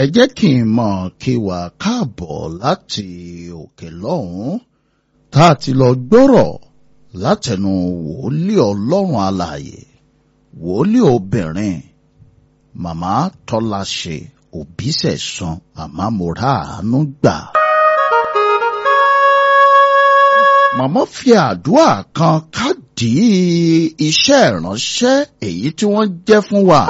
ẹ jẹ́ kí n mọ̀ kí wà káàbọ̀ láti òkè lọ́hùn-ún tá a ti lọ gbọ́rọ̀ látẹnu wòlíì ọlọ́run alààyè wòlíì obìnrin màmá tọ́láṣe òbísẹ̀sán màmá mora àánú gbà. màmá fi àdúrà kan kádì iṣẹ́ ìránṣẹ́ èyí tí wọ́n jẹ́ fún wa.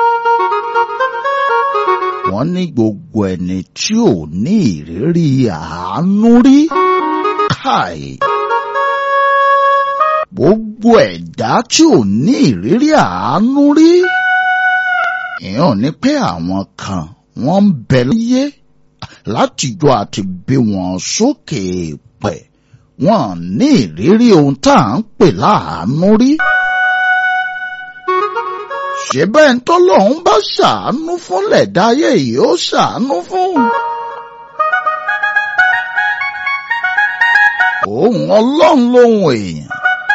wọ́n ní gbogbo ẹni tí ò ní ìrírí àánú rí káì. gbogbo ẹ̀dá tí ò ní ìrírí àánú rí. ìyẹn ni pé àwọn kan wọ́n ń bẹ láyé látijọ́ àti bí wọn sókè pẹ̀ wọ́n ní ìrírí ohun tá à ń pè láàánú rí. ṣé bẹ́ẹ̀ ń tọ́lọ́hún bá ṣàánú fúnlẹ̀ dáyé yìí ó ṣàánú fún. òun ọlọ́run lóhun èèyàn.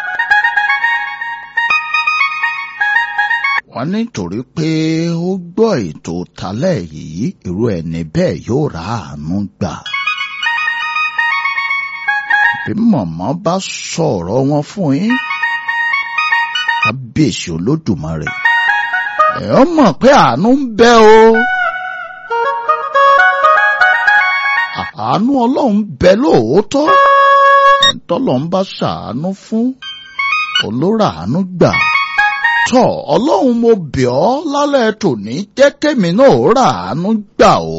wọ́n nítorí pé ó gbọ́ ètò talẹ́ yìí irú ẹni bẹ́ẹ̀ yóò ra àánú gbà. bí mọ̀mọ́ bá sọ̀rọ̀ wọn fún yín kábíyèsí olódùmarè ẹ̀ ọ́ mọ̀ pé àánú ń bẹ o. àánú ọlọ́run bẹ lóòótọ́ ẹ̀ńtọ́lọ́ ń bá ṣàánú fún olóra àánú gbà tọ́ ọlọ́run mo bẹ̀ ọ́ lálẹ́ tòní jẹ́ kémi náà rà àánú gbà o.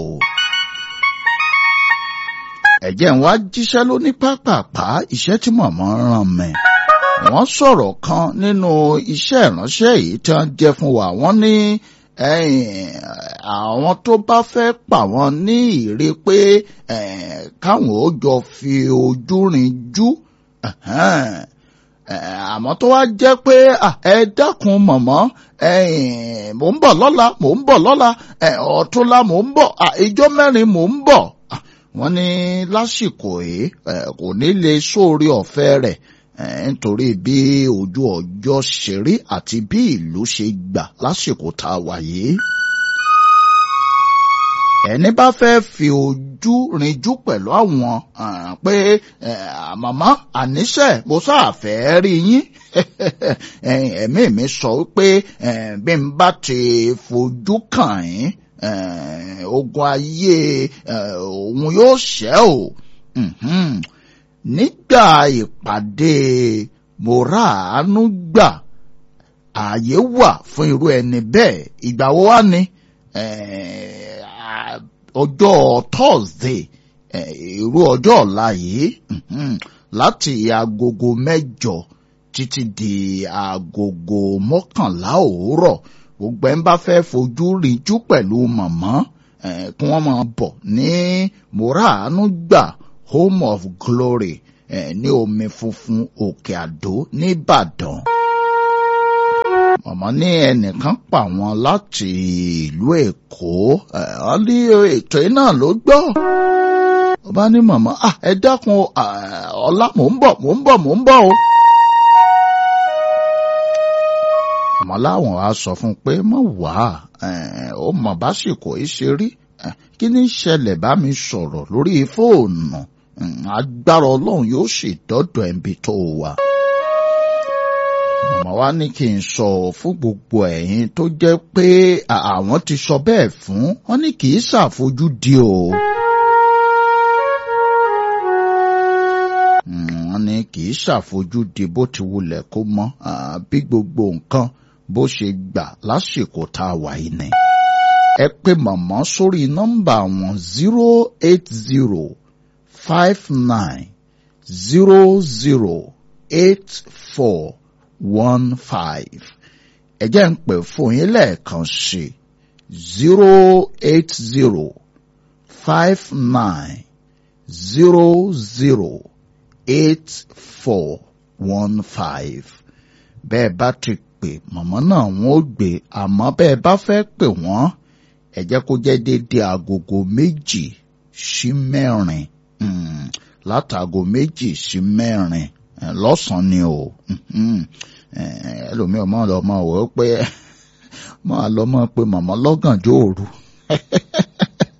ẹ̀jẹ̀ ń wá jíṣẹ́ lóní pápápá iṣẹ́ tí mọ̀mọ́ ràn mí. wọ́n sọ̀rọ̀ kan nínú iṣẹ́ ìránṣẹ́ yìí tí wọ́n jẹ́ fún wa wọ́n ní àwọn tó bá fẹ́ pa wọ́n ní ìrè pé káwọn ó jọ fi ojú rin jú àmọ́ tó wá jẹ́ pé ẹ dákun mọ̀mọ́ mò ń bọ̀ lọ́la mò ń bọ̀ lọ́la ọ̀túnla mò ń bọ̀ ìjọ mẹ́rin mò ń bọ̀ wọ́n ní lásìkò yìí kò ní lè sóore ọ̀fẹ́ rẹ̀ nítorí bí ojú ọjọ́ ṣe rí àti bí ìlú ṣe gbà lásìkò tá a wà yìí ẹni bá fẹ́ fi ojú rinjú pẹ̀lú àwọn pé màmá àníṣe mo sáàfẹ́ rí yín ẹ̀mí mi sọ pé bí n bá ti fojú kàn yín ogun ayé òun yóò ṣẹ́ o nígbà ìpàdé mòráàánú gbà ààyè wà fún irú ẹni bẹ́ẹ̀ ìgbà wo wá ni ọjọ́ Thursday irú ọjọ́ ọ̀la yìí láti agogo mẹ́jọ títí di agogo mọ́kànlá òwúrọ̀ gbogbo ẹ̀ ń bá fẹ́ fojú ríjú pẹ̀lú mọ̀mọ́ kí wọ́n máa bọ̀ ní moraanu gbà home of glory ní omi funfun òkè àdó nìbàdàn mọ̀mọ́ ní ẹnìkan pa wọn láti ìlú èkó wọ́n ní ètò yìí náà ló gbọ́ ó bá ní mọ̀mọ́ ẹ dákun ọ̀la mò ń bọ̀ mò ń bọ̀ mò ń bọ̀ o. mọ̀mọ́ láwọn á sọ fún un pé mọ̀ wá ó mọ̀ básìkò yìí ṣe rí kí ní ṣẹlẹ̀ bá mi sọ̀rọ̀ lórí fóònù agbára ọlọ́run yóò sì dọ́dọ̀ ẹ̀ǹbí tó wà màmá wa ní kí n sọ fún gbogbo ẹ̀yin tó jẹ́ pé àwọn ti sọ bẹ́ẹ̀ fún wọn ní kì í ṣàfojú di o. wọ́n ní kì í ṣàfojú di bó ti wulẹ̀ kó mọ́ bí gbogbo nǹkan bó ṣe gbà lásìkò tá a wà yìí ni. ẹ pè màmá sórí nọ́mbà wọn zero eight zero five nine zero zero eight four one five ẹ jẹ́ ń pè fún yín lẹ́ẹ̀kan sí zero eight zero five nine zero zero eight four one five bẹ́ẹ̀ bá ti pè mọ̀mọ́ náà wọ́n ó gbé àmọ́ bẹ́ẹ̀ bá fẹ́ pè wọ́n ẹ jẹ́ kó jẹ́ déédéé agogo méjì sí mẹ́rin látago méjì sí mẹ́rin lọ́sàn-án ni o ẹlòmíì ọmọ lọ mọ wò ó pé máa lọ mọ pé màmá lọ́gànjọ́ òru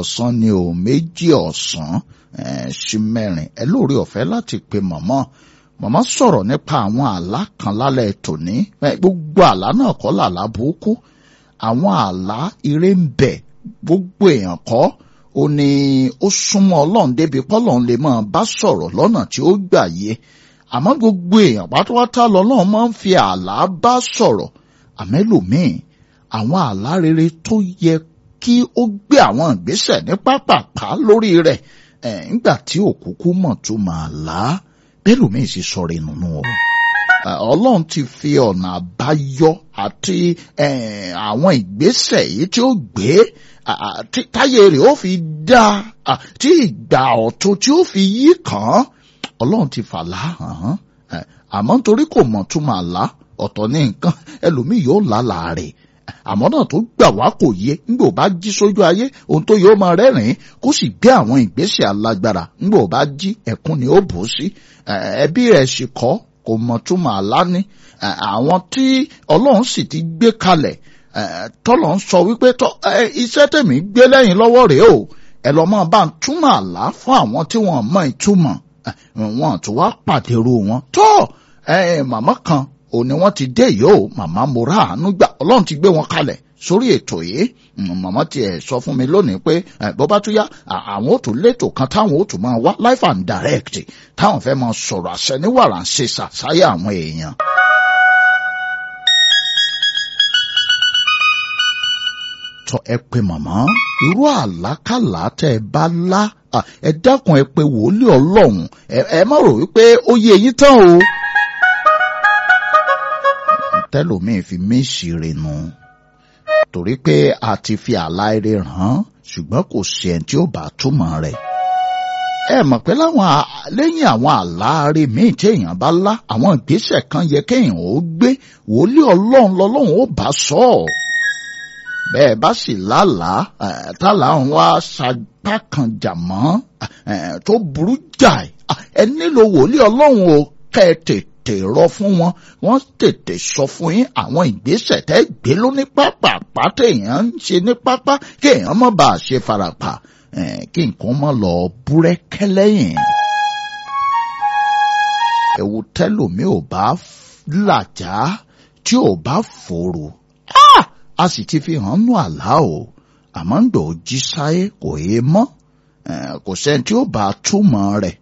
ọ̀sán ni o méjì ọ̀sán sí mẹ́rin ẹ lóore ọ̀fẹ́ láti pe mọ̀mọ́ mọ̀mọ́ sọ̀rọ̀ nípa àwọn àlá kan lálẹ́ tòní gbogbo àlá náà kọ́ làlá burúkú àwọn àlá ire ń bẹ gbogbo èèyàn kọ́ ó ní ó súnmọ́ ọlọ́run débi pọ́lọ́run lè máa bá sọ̀rọ̀ lọ́nà tí ó gbà yé àmọ́ gbogbo èèyàn pátápátá lọ́lọ́run máa ń fi àlá bá sọ̀rọ̀ àmẹ́lòmíì àwọn àlá rere tó yẹ kí ó gbé àwọn ìgbésẹ̀ ní pápápá lórí rẹ̀ nígbà tí òkúkú mọ̀ tó máa là á bẹ́lòmíì sì sọ̀rọ̀ ìnùnú o ọlọ́run ti fi ọ̀nà àbáyọ àti àwọn ìgbésẹ̀ yìí tí ó gbé táyé rẹ̀ ó fi dá tí ìgbà ọ̀tun tí ó fi yí kàn án ọlọ́run ti fàlà hàn án àmọ́ nítorí kò mọ̀ tún máa là ọ̀tọ̀ ní nǹkan ẹlòmíì yóò lálàá rẹ̀ àmọ́ náà tó gbà wá kò yé ńgbò bá jí sójú ayé ohun tó yóò máa rẹ́rìn-ín kó sì gbé àwọn ìgbésẹ̀ alágbára ńgbò bá jí ẹkún ni ó bò sí ẹbí rẹ̀ sì kọ́ kò mọ̀ tún máa lá ní àwọn tí ọlọ́run sì ti gbé kalẹ̀ tọ́lọ̀ ń sọ wípé iṣẹ́ tèmi gbé lẹ́yìn lọ́wọ́ rèé o ẹ lọ́ máa bá ń túmọ̀ àlá fún àwọn tí wọ́n mọ ìtumọ̀ wọn tó wá pàdérò wọn tó màmá kan ò ní wọ́n ti dé yìí o màmá mo rà àánú gbà ọlọ́run ti gbé wọn kalẹ̀ sórí ètò yìí màmá tiẹ̀ sọ fún mi lónìí pé bó bá tún yá àwọn ò tún létò kan táwọn ò tún máa wá life and direct táwọn fẹ́ máa sọ̀rọ̀ àṣẹ ní wàrà ń ṣe ṣàṣàyà àwọn èèyàn. tọ ẹ pé màmá irú àlákàlà tẹ ẹ bá lá ẹ dákun ẹ pé wòlíì ọlọ́run ẹ má rò wípé ó yé yín tán o tẹlòmíì fi méṣì rinu torí pé a ti fi àlá eré hàn ṣùgbọ́n kò sí ẹni tí ó bá túmọ̀ rẹ̀ ẹ mọ̀ pé láwọn lẹ́yìn àwọn àláre míì tí èèyàn bá lá àwọn ìgbésẹ̀ kan yẹ kéèyàn ó gbé wòlíì ọlọ́run lọ́lọ́run ó bá sọ ọ́ bẹ́ẹ̀ bá sì lálàá tálà ń wá sapá kan jà mọ́ tó burú jáì ẹ nílò wòlíì ọlọ́run o kẹ́ ẹ tètè rọ fún wọn wọ́n tètè sọ fún yín àwọn ìgbésẹ̀ tẹ́ gbé ló ní pápá téèyàn ń ṣe ní pápá kéèyàn má bàa ṣe farapa kí nǹkan má lọ búrẹ́kẹ́ lẹ́yìn. ẹ̀wù tẹ́lòmí ò bá làjá tí ò bá fòrò a sì ti fi hàn nù àlá o àmọ́ ń gbọ́ jí sáyé kò yé mọ́ kò sẹ́ni tí ó bá túmọ̀ rẹ̀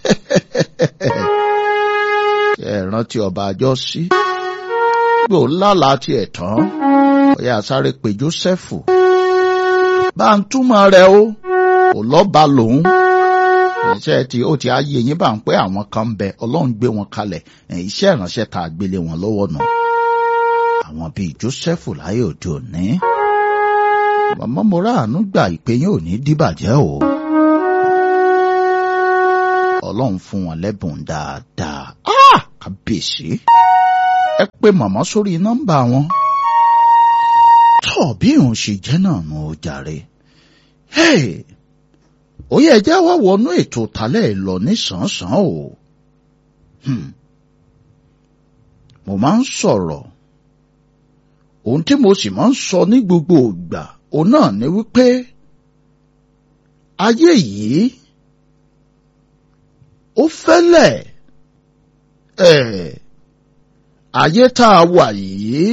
ẹ rántí ọba àjọ sí gbò lálàá tiẹ̀ tán ọ̀yà sáré pé Jósẹ́fù bá ń túmọ̀ rẹ̀ o kò lọ́ba lòun iṣẹ́ tí ó ti ayé yín bá ń pẹ́ àwọn kan bẹ ọlọ́run gbé wọn kalẹ̀ iṣẹ́ ìránṣẹ́ tá a gbélé wọn lọ́wọ́ nù àwọn bíi Jósẹ́fù láyé òde òní màmá mo ráàánú gbà ìpè yín ò ní dìbàjẹ́ o ọlọ́run fún wọn lẹ́bùn dáadáa kábíyèsí ẹ pé màmá sórí nọ́mbà wọn tọ́ bí òun ṣe jẹ́ náà nù ó jàre ó yẹ ẹjẹ́ wá wọnú ètò tálẹ̀ lọ nísànsán o mo máa ń sọ̀rọ̀ ohun tí mo sì máa ń sọ ní gbogbo ìgbà òun náà ni wípé ayé yìí ó fẹ́lẹ̀ ẹ̀ ayé tá a wà yìí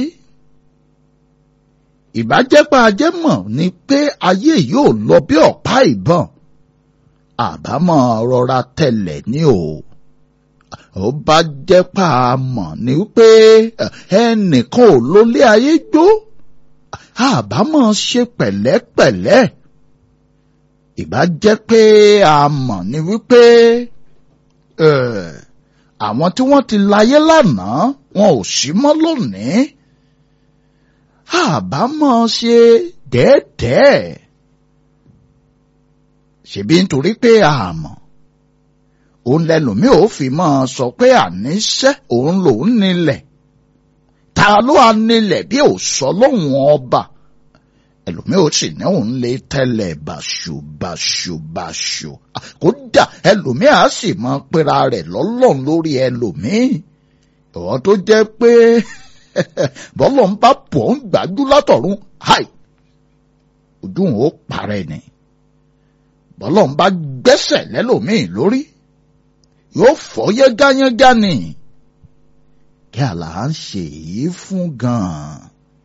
ìbájẹ́pá ajẹ́ mọ̀ ni pé ayé yóò lọ bí ọ̀pá ìbọn àbámọ̀ rọra tẹ̀lẹ̀ ní o ó bá jẹ́pá mọ̀ ni pé ẹnìkan ò lólé ayé gbó àbámọ̀ ṣe pẹ̀lẹ́pẹ̀lẹ́ ìbá jẹ́ pé a mọ̀ ni wípé àwọn tí wọ́n ti láyé lánàá wọn ò sí mọ́ lónìí àbámọ̀ ṣe dẹ́ẹ̀dẹ́ẹ̀ ṣèbí nítorí pé a mọ̀ òun lẹlòmíì ò fi máa sọ pé àníṣe òun lòun nílẹ̀ ta ló wà nílẹ̀ bí ò sọ lóhùn ọba ẹlòmíì ò sì ní òun lè tẹ́lẹ̀ bàṣubàṣubàṣu kódà ẹlòmíì á sì máa pera rẹ̀ lọ́lọ́run lórí ẹlòmíì ìwọ́n tó jẹ́ pé bọ́lọ̀ ń bá pọ̀ ń gbájú látọ̀run háì ojú òun ó parẹ́ ni bọ́lọ́n bá gbẹ́sẹ̀ lẹ́lòmíì lórí yóò fọ́ yẹ́gáyẹ́gá ni kí àlà ń ṣe èyí fún gan-an.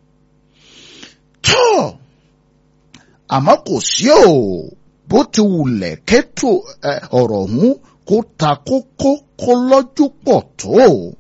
tó àmọ́ kò sí o bó ti wulẹ̀ kẹ́tò ọ̀rọ̀ ọ̀hún kó ta kókó kó lọ́jú pọ̀ tó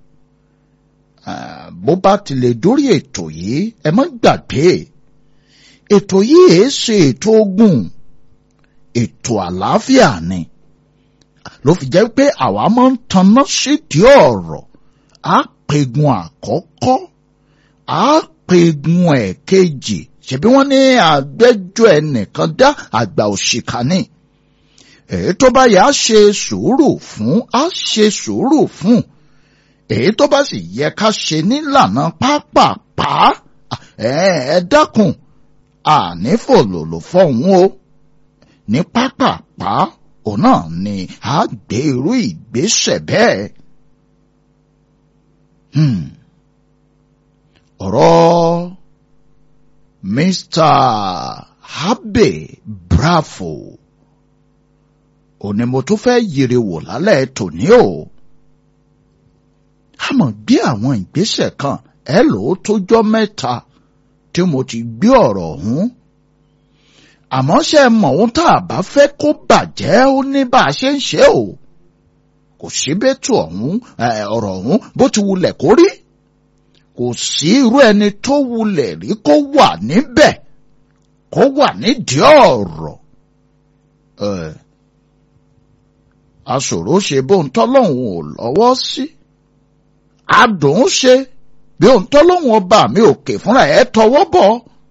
bó bá ti lè dórí ètò yìí ẹ má gbàgbé ètò yìí èé ṣe ètò ogun ètò àlàáfíà ni ló fi jẹ́ pé àwa máa ń tanná sídìí ọ̀rọ̀ á pegun àkọ́kọ́ á pegun ẹ̀kejì ṣebí wọ́n ní àgbẹ́jọ́ ẹnìkan dá àgbà òṣìkà ni èyí tó bá yẹ á ṣe sùúrù fún á ṣe sùúrù fún èyí tó bá sì yẹ ká ṣe nílànà pápápá ẹ dákun àní fòlòlò fọ̀hún o ní pápápá òun náà ni a gbé irú ìgbésẹ̀ bẹ́ẹ̀. ọ̀rọ̀ Mr. Habe Bravo òní mo tún fẹ́ yiri wò lálẹ́ tòní o. a mọ̀ gbé àwọn ìgbésẹ̀ kan ẹ lò ó tójọ́ mẹ́ta tí mo ti gbé ọ̀rọ̀ ọ̀hún àmọ́ ṣe mọ̀ ohun tá a bá fẹ́ kó bàjẹ́ ó ní bá a ṣe ń ṣe o kò sí bẹ́tù ọ̀hún ọ̀rọ̀ ọ̀hún bó ti wulẹ̀ kó rí kò sí irú ẹni tó wulẹ̀ rí kó wà níbẹ̀ kó wà nídìí ọ̀rọ̀ aṣòro ṣe bóun tọ́lọ́hún ò lọ́wọ́ sí adùn ṣe bí òun tọ́lọ́hún ọba mi òkè fúnra ẹ̀ tọwọ́ bọ̀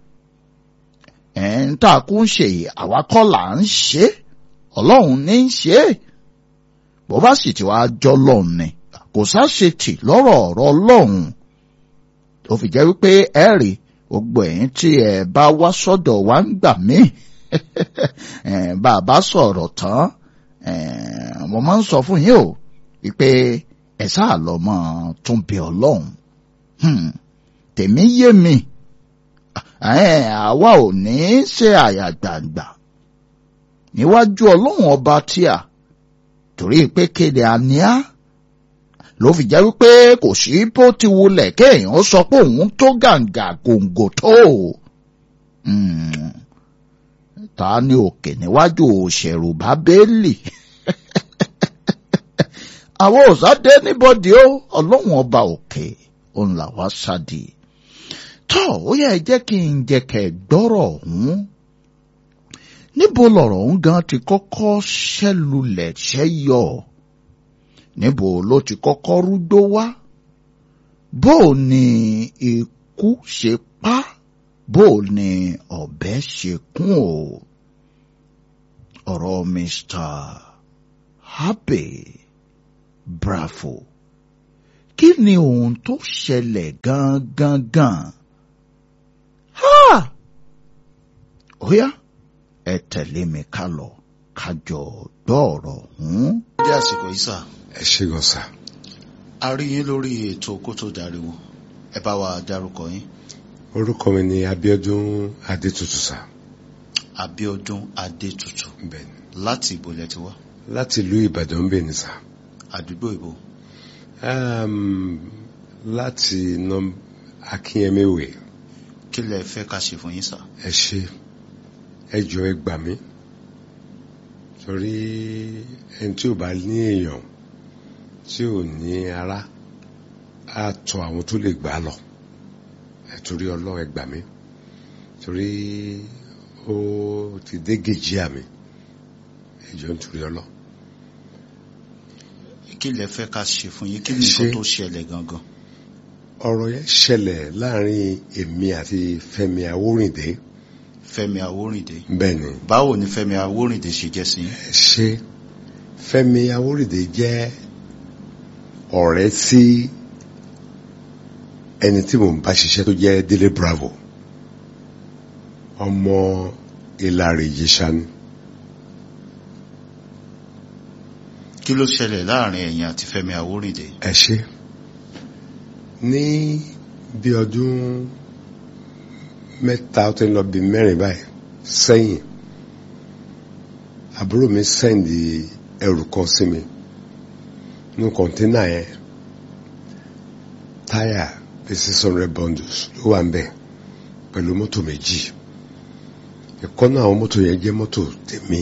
ẹ̀ ń tà kú ń ṣe àwa kọ́ là ń ṣe ọlọ́run ní í ṣe bó bá sì ti wá jọ́ lọ́run ni kò sáṣe tì lọ́rọ̀ ọ̀rọ̀ ọlọ́run tó fi jẹ́ wípé ẹ rí gbogbo ẹ̀yin tí ẹ bá wá sọ́dọ̀ wa ń gbà mí bá a bá sọ̀rọ̀ tán mo máa ń sọ fún yín o wípé ẹ sáà lọ mọ́ tún bí ọlọ́run tèmi yé mi àwa ò ní í ṣe àyà gbàǹgbà níwájú ọlọ́run ọba tí a torí pé kéde àníá ló fi jẹ́ wípé kò sí bó ti wulẹ̀ kéèyàn sọ pé òun tó gàǹgà gòǹgò tó ta ni òkè níwájú òṣèrù bábélì àwọn òsáde níbọdì ó ọlọ́run ọba òkè òun làwa sáde tọ́ ó yẹ jẹ́ kí n jẹ́ kẹ́ gbọ́rọ̀ ọ̀hún níbo lọ̀rọ̀ ọ̀hún gan ti kọ́kọ́ ṣẹ́lulẹ̀ ṣẹ́yọ níbo ló ti kọ́kọ́ rúgbó wá bó ni ikú ṣe pa bó ni ọ̀bẹ ṣe kún o ọ̀rọ̀ Mr. Habe Bravo kí ni ohun tó ṣẹlẹ̀ gangan gan ha ó yá ẹ tẹ̀lé mi ká lọ kájọ gbọ́ ọ̀rọ̀ ọ̀hún. dé àsìkò yìí sà ẹ ṣe gan sa. a rí yín lórí ètò kó tó dariwo ẹ bá wa dárúkọ yín. orúkọ mi ni Abíọ́dún Adétutù sa. Abíọ́dún Adétutù bẹ́ẹ̀ni láti ìbò lẹ ti wá láti ìlú Ìbàdàn ń bẹ ní sa. àdúgbò ìbò Um, láti nọm Akínyẹmẹwẹ kí lẹ fẹ́ ká ṣe fún yín sà. ẹ ṣe ẹ jọ ẹ gbà mí torí ẹni tí ò bá ní èèyàn tí ò ní ara á tọ àwọn tó lè gbà á lọ ẹ torí Ọlọ́run ẹ gbà mí torí ó ti dé gèjì àmì ẹ jọ nítorí Ọlọ́run. kí lẹ fẹ́ ká ṣe fún yín kí ni Ṣe- nǹkan tó ṣẹlẹ̀ gangan. ọ̀rọ̀ yẹn ṣẹlẹ̀ láàrin èmi àti Fẹ́mi Awórìndé Fẹ́mi Awórìndé bẹ́ẹ̀ ni báwo ni Fẹ́mi Awórìndé ṣe jẹ́ sí yín. ẹ ṣe Fẹ́mi Awórìndé jẹ́ ọ̀rẹ́ sí ẹni tí mò ń bá ṣiṣẹ́ tó jẹ́ Délé Bravo ọmọ Ìlàrè Ìjẹ̀ṣà ni kí ló ṣẹlẹ̀ láàrin ẹ̀yin àti Fẹ́mi Awórìndé. ẹ ṣe ní bí ọdún mẹ́ta ó ti ń lọ bí mẹ́rin báyìí sẹ́yìn àbúrò mi sẹ́ndì ẹrù kan sí mi nínú kọ̀ńténà yẹn táyà bíi six hundred bundles ló wà ń bẹ̀ pẹ̀lú mọ́tò méjì ẹ̀kọ́ náà àwọn mọ́tò yẹn jẹ́ mọ́tò tèmi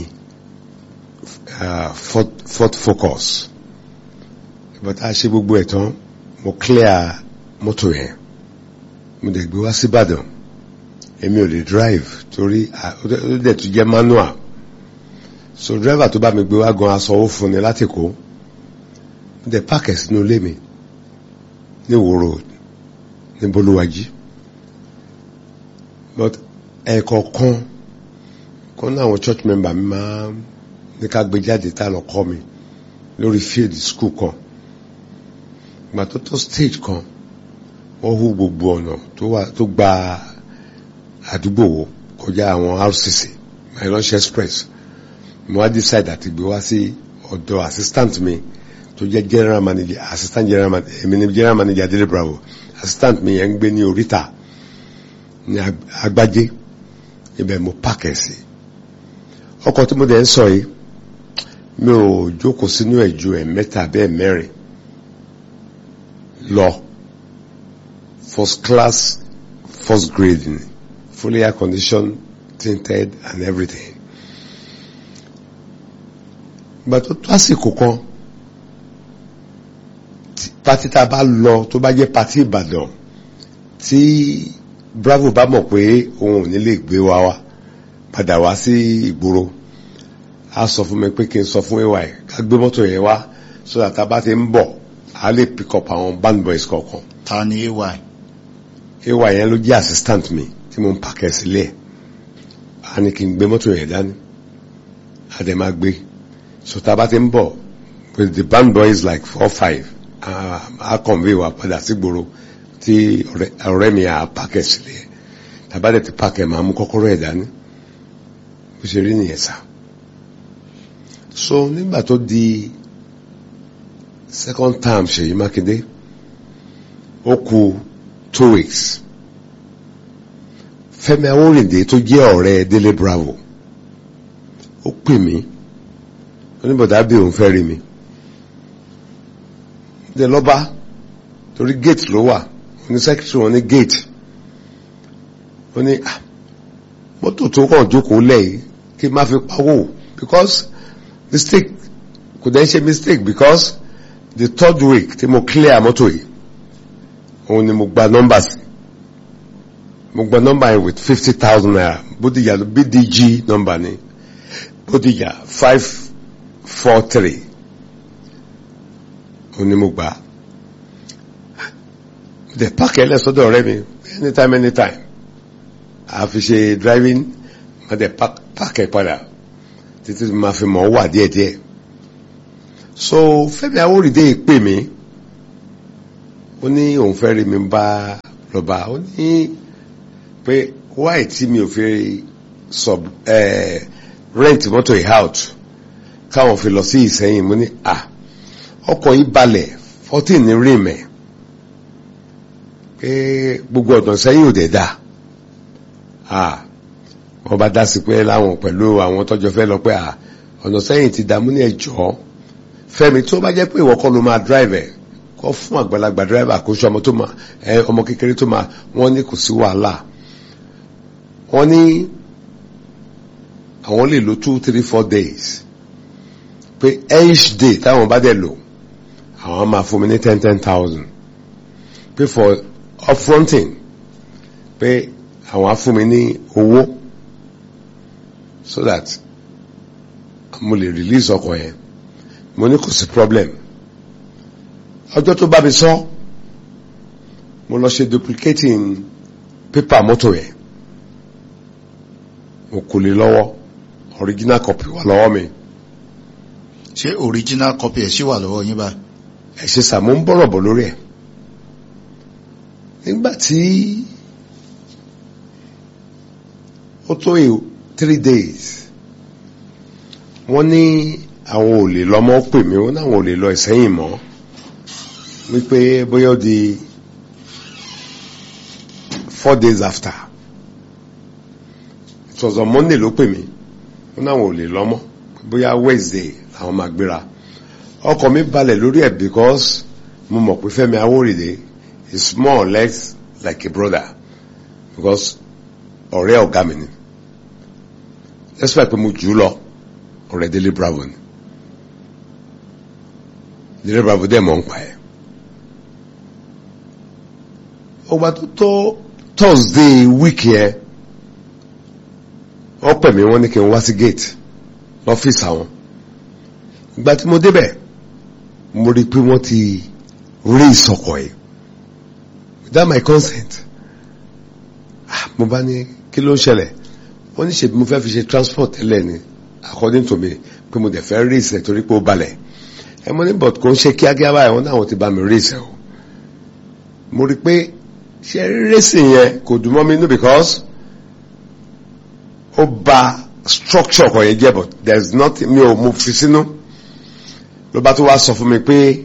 Ford, Ford Focus ìgbà tá a ṣe gbogbo ẹ̀ tán mo clear mọ́tò yẹn mo dẹ̀ gbé wá síbàdàn èmi ò lè drive torí ó dẹ̀ tún jẹ́ manual so driver tó bá mi gbé wá gan asanwó fún ni láti kó mo dẹ̀ páàkì sínú ilé mi ní Ìwó road ní bolúwájí but ẹ̀ẹ̀kọ̀ọ̀kan kan náà àwọn church member mi máa ní ká gbé jáde tá lọ kọ́ mi lórí field school kan ìgbà tó tó stage kan wọ́n hú gbogbo ọ̀nà tó gba àdúgbò wo kọjá àwọn RCC mylanche express mo wá decide àti gbé wá sí ọ̀dọ̀ assistant mi tó jẹ́ general manager assistant general manager èmi ni general manager Dele Bravo assistant mi yẹn ń gbé ní oríta ní agbájé ibẹ̀ mo pàkẹ́ sí ọkọ̀ tí mo dẹ̀ ń sọ yìí mi ò jókòó sínú ẹ̀ ju ẹ̀ mẹ́ta bẹ́ẹ̀ mẹ́rin lọ first class first grade ni fully air conditioned tinted and everything ìgbà tó tó àsìkò kan pati tá a bá lọ tó bá jẹ́ pati Ìbàdàn tí Bravo bá mọ̀ pé òun ò ní lè gbé wa wá padà wá sí ìgboro a sọ fún mi pé kí n sọ fún ay ká gbé mọ́tò yẹn wá so that tá a bá ti ń bọ̀ a lè pick up àwọn band boys kọ̀ọ̀kan. ta ni ay. ay yẹn ló jẹ́ assistant mi tí mo ń pàkẹ́ sílẹ̀ a ní kí n gbé mọ́tò yẹn dání a dẹ̀ máa gbé so tá a bá ti ń bọ̀ with the band boys like four five a convey wa padà sí gbòòrò tí ọ̀rẹ́ mi à pàkẹ́ sílẹ̀ tàbá dẹ̀ ti pàkẹ́ máa mú kọ́kọ́rọ́ ẹ̀ dání bó ṣe rí nìyẹn sá so nígbà tó di second term Ṣèyí Mákindé ó kù two weeks Fẹ́mi Awórìndé tó jẹ́ ọ̀rẹ́ Délé Bravo ó pè mí oníbọ̀dá bí òun fẹ́ rí mi dé lọ́ba torí gate ló wà ní secretary wọn ní gate ó ní mọ́tò tó kàn jókòó lẹ́yìn kí n má fi pawó because mistake kò dẹ́ ṣe mistake because the third week tí mo clear mọ́tò yìí òun ni mo gba nọ́mbà sí mo gba nọ́mbà yẹn with fifty thousand naira bódìjà bdg nọ́mbà ni bódìjà five four three òun ni mo gbà the park ẹ̀ lẹ́sọ̀dọ̀ ọ̀rẹ́ mi anytime anytime àfi ṣe driving ma dẹ̀ park ẹ̀ padà títí ma fi mọ̀ wà díẹ̀díẹ̀ so Fẹ́mi Awórìndé pè mí ó ní òun fẹ́ rí mi bá lọ́ba ó ní pé wáì tí mi ò fi sub eh, rent mọ́tò yìí out káwọn fi lọ sí Ìsẹ́yìn mo ní à ọkọ̀ yìí balẹ̀ fourteen ní rí mẹ́ pé gbogbo ọ̀dàn sẹ́yìn ò dẹ̀ dá wọ́n bá dá sí pé láwọn pẹ̀lú àwọn tọ́jọ́ fẹ́ lọ pé ọ̀nà sẹ́yìn ti dààmú ní ẹ̀jọ́ Fẹ́mi tó bá jẹ́ pé ìwọ kọ́ ló máa drive ẹ̀ kọ́ fún àgbàlagbà driver kó ṣe ọmọ tó máa ẹ ọmọ kékeré tó máa wọ́n ní kò sí wàhálà wọ́n ní àwọn lè lo two three four days pé each day táwọn bá dẹ̀ lò àwọn máa fún mi ní ten ten thousand pé for upfronting pé àwọn á fún mi ní owó so that mo lè release ọkọ̀ yẹn mo ní kò sí problem ọjọ́ tó bá mi sọ mo lọ ṣe duplicating paper mọ́tò yẹn mo kò lè lọ́wọ́ original copy wà lọ́wọ́ mi ṣé original copy ẹ̀ ṣì wà lọ́wọ́ yín báyìí. ẹ ṣe sà mo ń bọ̀rọ̀ bọ̀ lórí ẹ̀ nígbà tí ó tó three days wọ́n ní àwọn ò lè lọ́mọ́ pè mí wọ́n náà ò lè lọ Ìsẹ́yìn mọ́ wípé bóyá ó di four days after it was on Monday ló pè mí wọ́n náà ò lè lọ́mọ́ bóyá Wednesday làwọn máa gbéra ọkọ̀ mi balẹ̀ lórí ẹ̀ because mo mọ̀ pé Fẹ́mi Awórìdé is more or less like a brother because ọ̀rẹ́ ọ̀gá mi ni despite pé mo jù ú lọ ọ̀rẹ́ Délé Bravo ni Délé Bravo dẹ̀ mọ̀ ń pa ẹ̀ ọgbà tó tó Thursday week yẹn wọ́n pè mí wọ́n ní kí n wá sí gate lọ́fíìsì àwọn ìgbà tí mo débẹ̀ mo rí i pé wọ́n ti rí ìsọkọ̀ yìí without my consent ah mo bá ní kí ló ń ṣẹlẹ̀ wọ́n ní ṣèbí mo fẹ́ fi ṣe transport tẹ́lẹ̀ ni according to me pé mo dẹ̀ fẹ́ rí ìsẹ̀ torí pé ó balẹ̀ ẹ mo ní but kò ń ṣe kíákíá báyìí wọ́n náà ti bá mi rí ìsẹ̀ o mo rí i pé ṣe racing yẹn kò dùn mọ́ mi nú because ó ba structure kan yẹn jẹ́ but there is nothing mi ò mo fi sínú ló bá tó wá sọ fún mi pé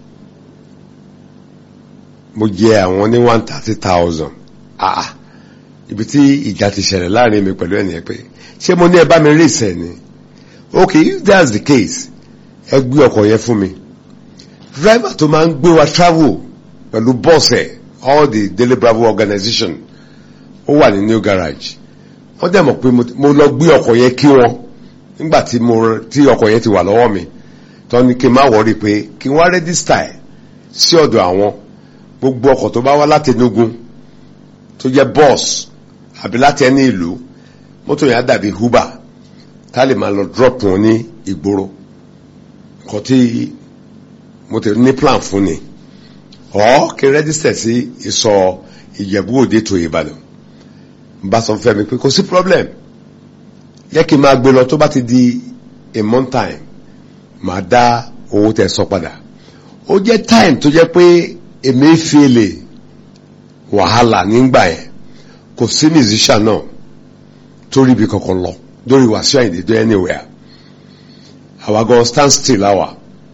mo jẹ àwọn ní one thirty thousand ah ibi tí ìjà ti ṣẹlẹ̀ láàrin mi pẹ̀lú ẹnìyẹn pé ṣé mo ní ẹ bá mi rí ìsẹ̀ ni okay if that's the case ẹ gbé ọkọ̀ yẹn fún mi driver tó máa ń gbé wa travel pẹ̀lú bọ́ọ̀sì ẹ̀ all the Daily Bravo organization ó wà ní new garage wọ́n dẹ̀ mọ̀ pé mo lọ gbé ọkọ̀ yẹn kí wọn nígbà tí mo tí ọkọ̀ yẹn ti wà lọ́wọ́ mi tó ní kí n má wọrí pé kí n wá rẹ́dísítà ẹ̀ sí ọ̀dọ̀ àwọn gbogbo ọkọ̀ tó bá wá láti Enugu tó jẹ́ bọ́ọ̀sì àbí láti ẹni ìlú mọ́tò yẹn á dàbí Uber tá lè máa lọ drop wọn ní ìgboro nǹkan tí mo ti ní plan fún ni ọ̀ kí n rẹ́dísítà sí ìsọ̀ Ìjẹ̀bú Òde tó Ìbàdàn bá sọ fẹ́ mi pé kò sí problem yẹ kí n máa gbé lọ tó bá ti di a month time máa dá owó tẹ sọ padà ó jẹ́ time tó jẹ́ pé èmi fi lè wàhálà nígbà yẹn kò sí musician náà tó rí ibi kankan lọ lórí Wàsíù Àyìndé dé anywhere àwa gan stand still àwà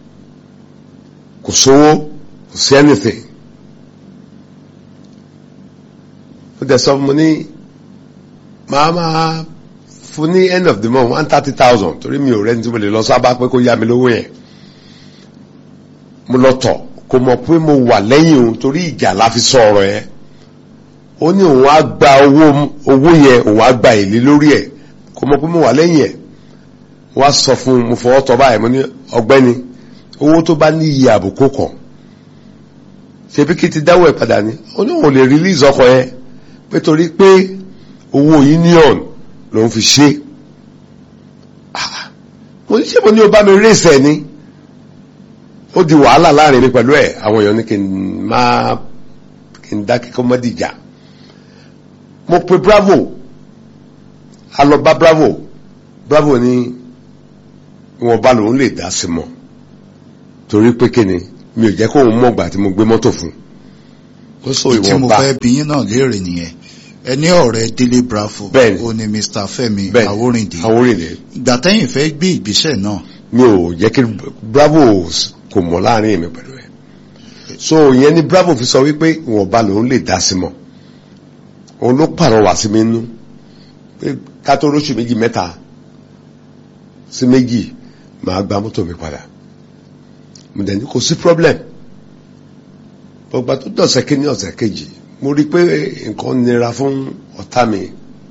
kò sówó kò sí anything ó dẹ̀ sọ fún mi ní máa máa fún ní end of the month one thirty thousand torí mi ò rẹ́ni tí mo lè lọ sábà pé kó yá mi lówó yẹn mo lọ tọ̀ kò mọ̀ pé mo wà lẹ́yìn òun torí ìjà la fi sọ ọ̀rọ̀ yẹn ó ní òun á gba owó owó yẹn òun á gba èlé lórí ẹ̀ kò mọ̀ pé mo wà lẹ́yìn ẹ̀ wọ́n á sọ fún un mo fọwọ́ tọ́ báyìí mo ní ọgbẹ́ni owó tó bá ní iye àbùkù kan ṣebí kí ti dáwọ́ ẹ̀ padà ní ó ní òun lè release ọkọ̀ yẹn pé torí pé owó union ló ń fi ṣe mo ní ṣé mo ní o bá mi rèsẹ̀ ni ó di wàhálà láàrin mi pẹ̀lú ẹ̀ àwọn èèyàn ní kí n máa kí n dákẹ́ kọ́ mọ́dìjà mo pe bravo a lọ bá bravo bravo ní wọn bá lòun lè dá sí mọ́ torí pé kíni mi ò jẹ́ kó òun mọ̀gbà tí mo gbé mọ́tò fún ó sọ tí mo ìwọ̀nba fẹ́ bí yín náà léèrè nìyẹn ẹni ọ̀rẹ́ Délé Bravo Bẹ́ẹ̀ni. ó ní Mr. Fẹ́mi bẹ́ẹ̀ Awórìndé Awórìndé ìgbà tẹ́yìn fẹ́ gbé ìgbésẹ̀ náà mi ò jẹ́ kí bravo kò mọ̀ láàrin mi pẹ̀lú ẹ̀ so ìyẹn ni bravo fi sọ wípé ìwọ̀nba lòun lè dá sí mọ́ òun ló pàrọwà sí mi nú pé ká tó lóṣù méjì mẹ́ta sí méjì máa gba mọ́tò mi padà mo dẹ̀ ní kò sí problem ọgbà tó dọ̀sẹ̀ kí ní ọ̀sẹ̀ kejì mo rí i pé nǹkan nira fún ọ̀tá mi